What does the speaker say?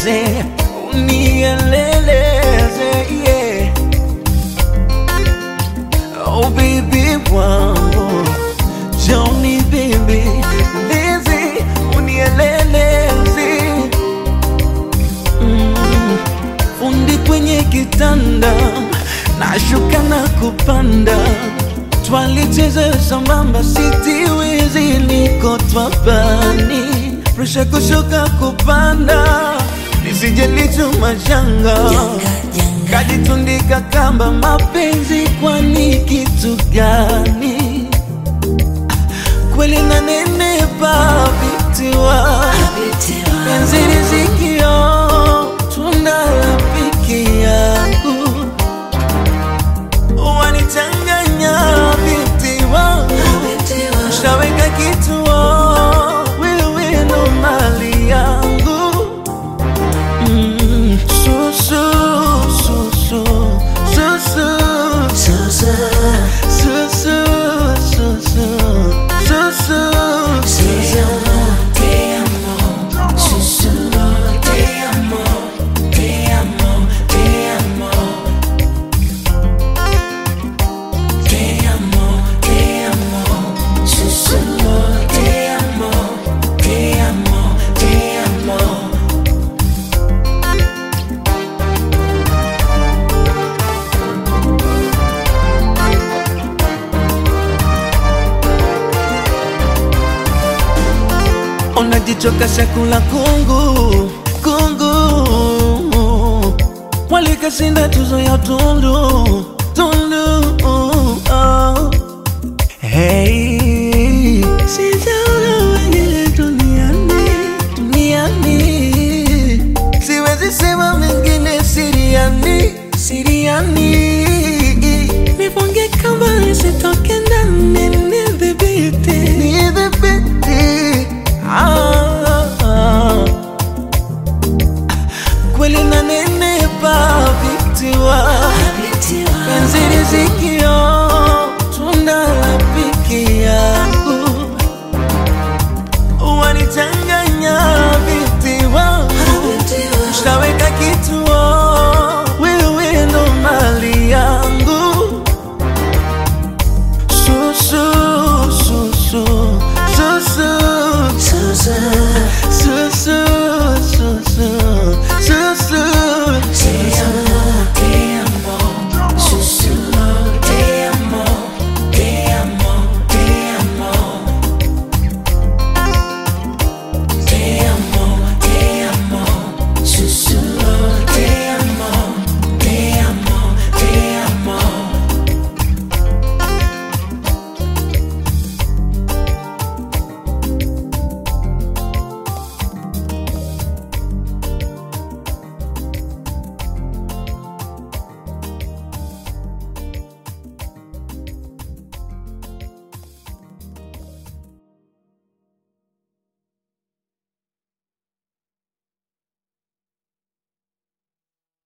unieleze, unieleleze, yeah. Oh baby wangu, Johnny baby, lezi, unieleleze. Mm, fundi kwenye kitanda, nashuka na kupanda, twalicheza sambamba, sitiwezi, niko twabani, presha kushuka kupanda, nisije lichuma janga kajitundika kamba, mapenzi kwani kitu gani? Kweli nanenepa vitiwa penzi rizikio, tunda la piki yangu wanichanganya binti wangu, shaweka kituo, wewe ndo mali yangu Mm, su, su, su, su, su, su, su, su, su, su, su, su, su, su. unajichoka chakula kungu kungu, walikashinda tuzo ya tundu tundu. Oh. Hey, sijaona wengine duniani duniani, siwezi sema mengine siriani siriani, nifunge kamba nisitoke